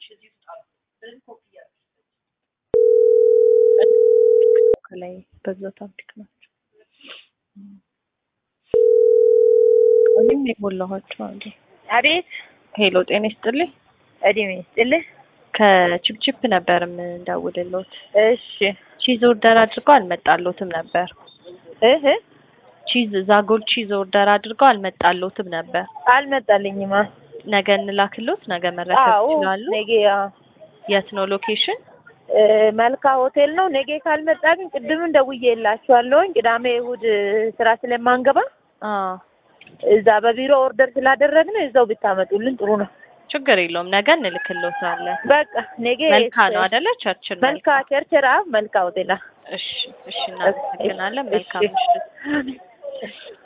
ከላይ በዛ ታብቲክ ናቸው። እኔም የሞላኋቸው አሉ። አቤት ሄሎ ጤና ይስጥልኝ። እድሜ ይስጥልህ። ከቺፕቺፕ ነበር የምንደውልሎት። እሺ ቺዝ ኦርደር አድርገው አልመጣሎትም ነበር። እህ ቺዝ ዛጎል ቺዝ ኦርደር አድርገው አልመጣሎትም ነበር። አልመጣልኝማ። ነገ እንላክሎት፣ ነገ መረከብ አዎ ይችላሉ። ነገ አዎ። የት ነው ሎኬሽን? እ መልካ ሆቴል ነው። ነገ ካልመጣ ግን ቅድምም ደውዬላችኋለሁኝ። ቅዳሜ እሑድ ስራ ስለማንገባ አዎ እዛ በቢሮ ኦርደር ስላደረግን እዛው ብታመጡልን ጥሩ ነው። ችግር የለውም። ነገ እንልክሎታለን። በቃ ነገ መልካ ነው አይደለ? ቸርችን መልካ ቸርቸራ መልካ ሆቴል እሺ፣ እሺ፣ እናመሰግናለን። መልካም እሺ። ምሽት።